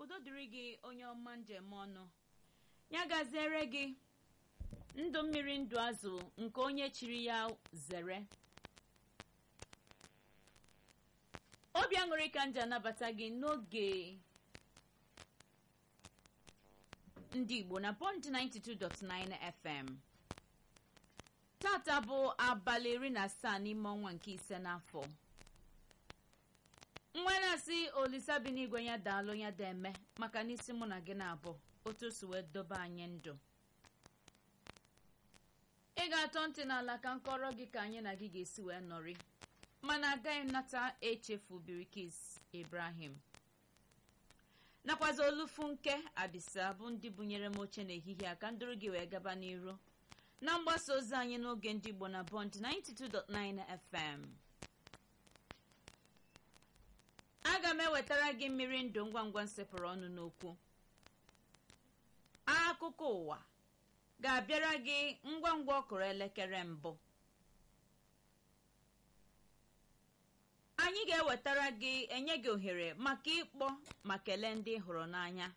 udo dịrị gị onye ọma njem ọnụ ya gaziere gị ndụ mmiri ndụ azụ nke onye chiri ya zere obi aṅụrị ka nji anabata gị n'oge ndị igbo na pọnt 92.9 fm tata bụ abalị iri na asaa n'ime ọnwa nke ise n'afọ nwanasị olisa bi n'igwe ya daalụ ya da eme maka n'isi mụ na gị na-abụ otu o si wee dobe anyị ndụ ị ga-atọ ntị n'ala ka nkọrọ gị ka anyị na gị ga-esi wee nọrị mana agaghị nata echefu birikis ibrahim nakwazi olufunke abisa bụ ndị bunyere m oche n'ehihie a ka ndụrụ gị wee gaba n'iru na mgbasa ozi anyị n'oge ndị igbo na bond 92.9 fm aga m ewetara gị mmiri ndụ ngwa ngwa nsepụrụ ọnụ n'okwu akụkọ ụwa ga-abịara gị ngwa ngwa ọkụrụ elekere mbụ anyị ga-ewetara gị enye gị ohere maka ịkpọ ma kelee ndị ị hụrụ n'anya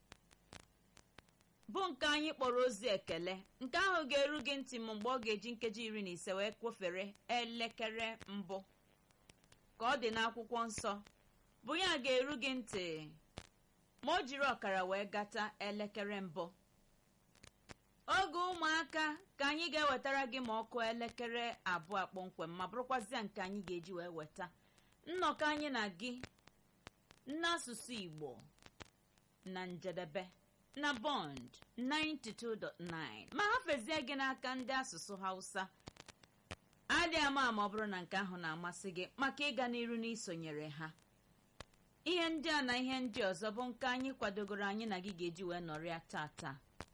bụ nke anyị kpọrọ ozi ekele nke ahụ ga-eru gị ntị m mgbe ọ ga-eji nkeji iri na ise wee kwofere elekere mbụ ka ọ dị n'akwụkwọ nsọ bụ ya ga-eru gị ntị ma o jiri ọkara wee gata elekere mbụ oge ụmụaka ka anyị ga-ewetara gị ma ọkụ elekere abụọ kpọmkwem ma bụrụkwazịa nke anyị ga-eji wee weta nnọkọ anyị na gị n'asụsụ igbo na njedebe na bond 92.9 ma hafezie gị n'aka ndị asụsụ hausa adị ama ma ọ bụrụ na nke ahụ na-amasị gị maka ịga n'iru n'isonyere ha ihe ndị a na ihe ndị ọzọ bụ nke anyị kwadogoro anyị na gị ga-eji wee nọrịa tata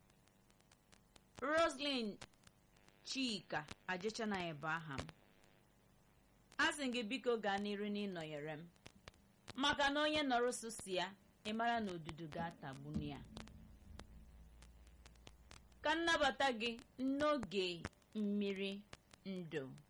roslyn chika ajechanaghị bụ aha m asị gị biko gaa n'iru n'ịnọnyere m maka na onye nọrọ sụsi ya ị mara na odudu ga-atagbunu ya ka nnabata gị n'oge mmiri ndụ